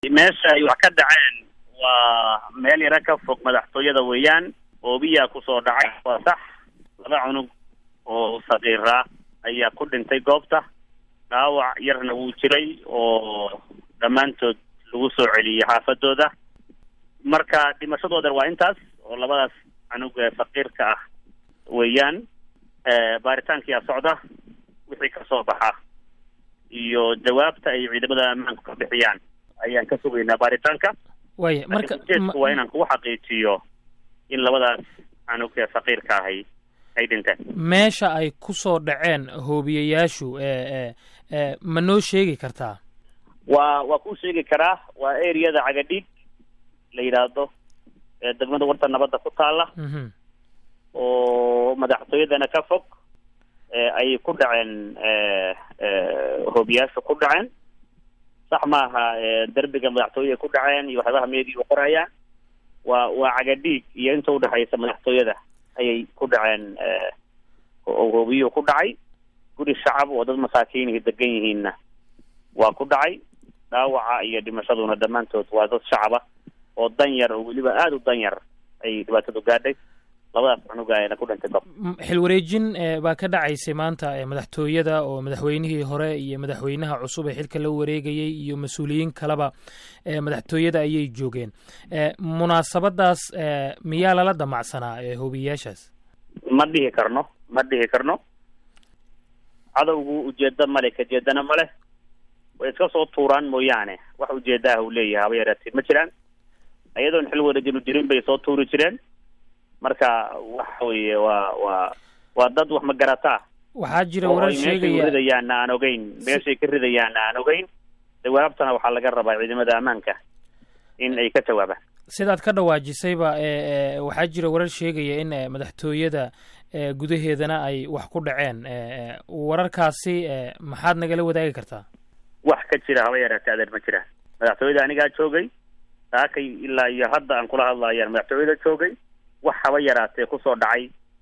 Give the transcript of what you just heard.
meesha ay wax ka dhaceen waa meel yaro ka fog madaxtooyada weeyaan oobiyaa kusoo dhacay waa sax laba cunug oo sakiira ayaa ku dhintay goobta dhaawac yarna wuu jiray oo dhammaantood lagu soo celiyey xaafadooda marka dhimashadoodan waa intaas oo labadaas cunug ee faqiirka ah weeyaan baaritaankiyaa socda wixii kasoo baxa iyo jawaabta ay ciidamada ammaanku ka bixiyaan ayaan ka sugaynaa baaritaanka waya marka ujeedku waa inaan kugu xaqiijiyo in labadaas cunug ee faqiirka ahay ay dhinteen meesha ay ku soo dhaceen hoobiyayaashu e e ma noo sheegi kartaa waa waa kuu sheegi karaa waa areada cagadhiig la yidhaahdo ee degmada warta nabadda ku taala oo madaxtooyadana ka fog ayay ku dhaceen hoobiyaashu ku dhaceen sax maaha derbiga madaxtooyada ku dhaceen iyo waxyaabaha meediyu qorayaan waa waa cagadhiig iyo inta udhexaysa madaxtooyada ayay ku dhaceen hoobiyuhu ku dhacay guri shacab oo dad masaakiinihi degan yihiinna waa ku dhacay dhaawaca iyo dhimashaduna dhammaantood waa dad shacaba oo dan yar oo weliba aada u dan yar ayay dhibaatadu gaadhay labadaas cunuga ayna ku dhintay gob xilwareejin baa ka dhacaysay maanta madaxtooyada oo madaxweynihii hore iyo madaxweynaha cusub ee xilka la wareegayay iyo mas-uuliyiin kaleba madaxtooyada ayay joogeen munaasabadaas miyaa lala damacsanaa hoobiyayaashaas ma dhihi karno ma dhihi karno cadowgu ujeedo male kajeedana male way iska soo tuuraan mooyaane wax ujeedaah uu leeyahay haba yareetee ma jiraan iyadoon xil wareejinu jirin bay soo tuuri jireen marka waxa weeye waa waa waa dad wax magarataa waxaa jira warar sheegaya ridayaanna aan ogeyn meeshay ka ridayaanna aan ogeyn jawaabtana waxaa laga rabaa ciidamada ammaanka in ay ka jawaabaan sidaad ka dhawaajisayba waxaa jira warar sheegaya in madaxtooyada gudaheedana ay wax ku dhaceen wararkaasi maxaad nagala wadaagi kartaa wax ka jira haba yaraatee adeer ma jiraan madaxtooyada anigaa joogay saakay ilaa iyo hadda aan kula hadlayaan madaxtooyada joogay wax haba yaraatee kusoo dhacay